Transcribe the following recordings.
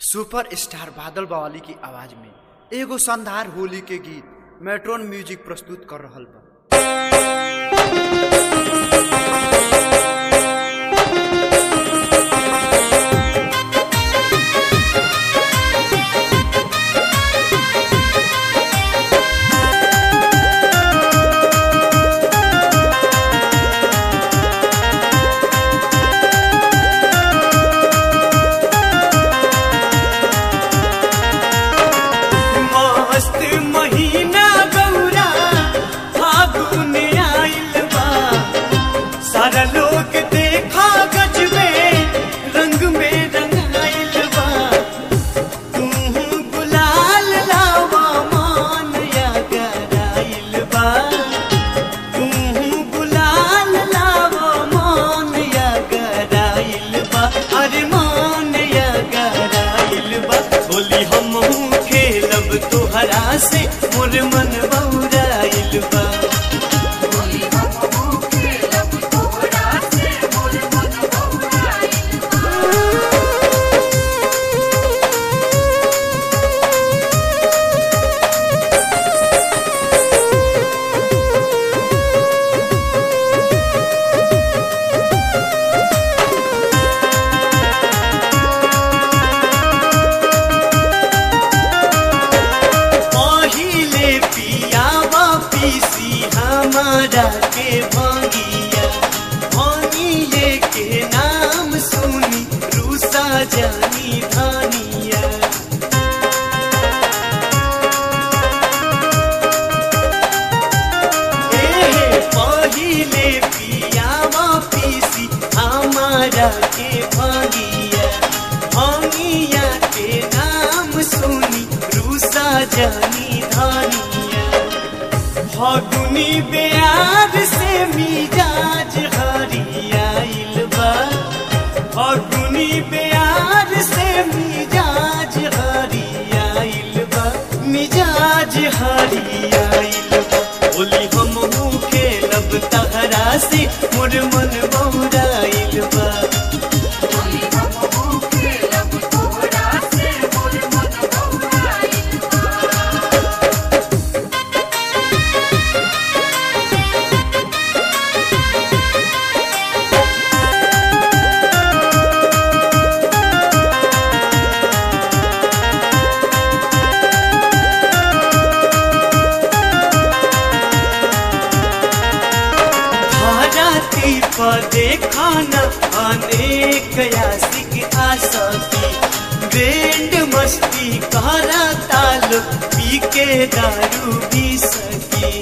super star बादल बवाली की आवाज में एगो शानदार होली के गीत मेट्रोन म्यूजिक प्रस्तुत कर रहल बा मस्त महीना गौरा फागुन आइल बा सारा लोग देखा गजबे रंग में रंगाइल बा तू गुलाल लावा मान या गराइल बा तू गुलाल लावा मान या गराइल बा अरे मान या गराइल बा होली हम खेलब तोहरा से मोर मन बौराइल बा पहिले पियावा पीसी हमारा के भंगिया भंगिए के नाम सुनी रूसा जानी धानिया ए पहिले पियावा पीसी हमारा के भंगिया भंगिया के नाम सुनी रूसा जानी धानिया फगुनी प्यार से मिजाज हरियाइल बा फगुनी प्यार से मिजाज हरियाइल बा मिजाज हरियाइल बा बोली हम खेलब तहरा से मोर मन बौराइल बा धराती पर देखाना अनेक यासिक आसकी बैंड मस्ती करा ताल पी के दारू भी सकी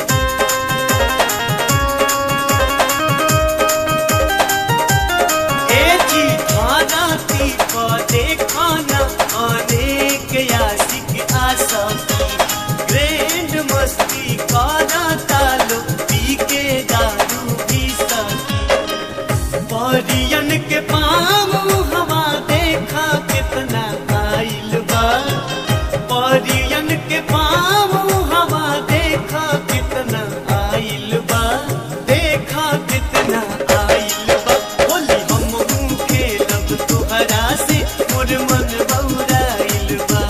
ए जी धराती पर देखाना अनेक यासिक आसकी ग्रैंड मस्ती करा तालो पी के दारू भी सकी परियन के पाम हवा देखा कितना आइल बा परियन के पाम हवा देखा कितना आइल बा देखा कितना आइल बा बोली हम खेलब तोहरा से मोर मन बौराइल बा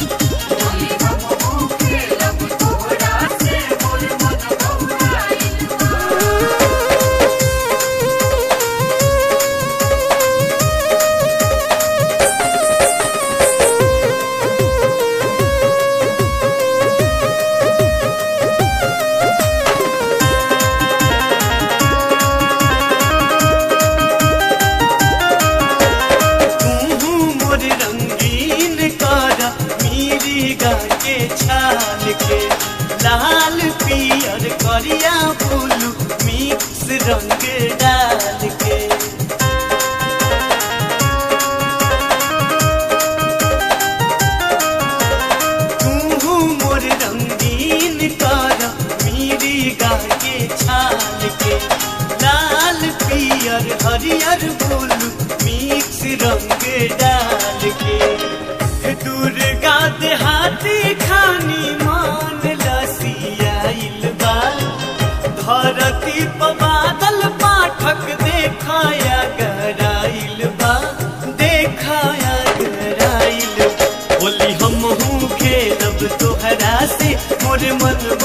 तू मोर रंगीन कारा मीरी गा के छाल के लाल पियर करिया ब्लू मिक्स रंग डाल के तू मोर रंगीन कारा मीरी गा के छाल के लाल पियर हरियर ब्लू मिक्स रंग डाल के दुर्गा देहाती खानी मान लसियाइल बा धरती पर बादल पाठक देखाया गराइल बा देखाया गराइल से मोर मन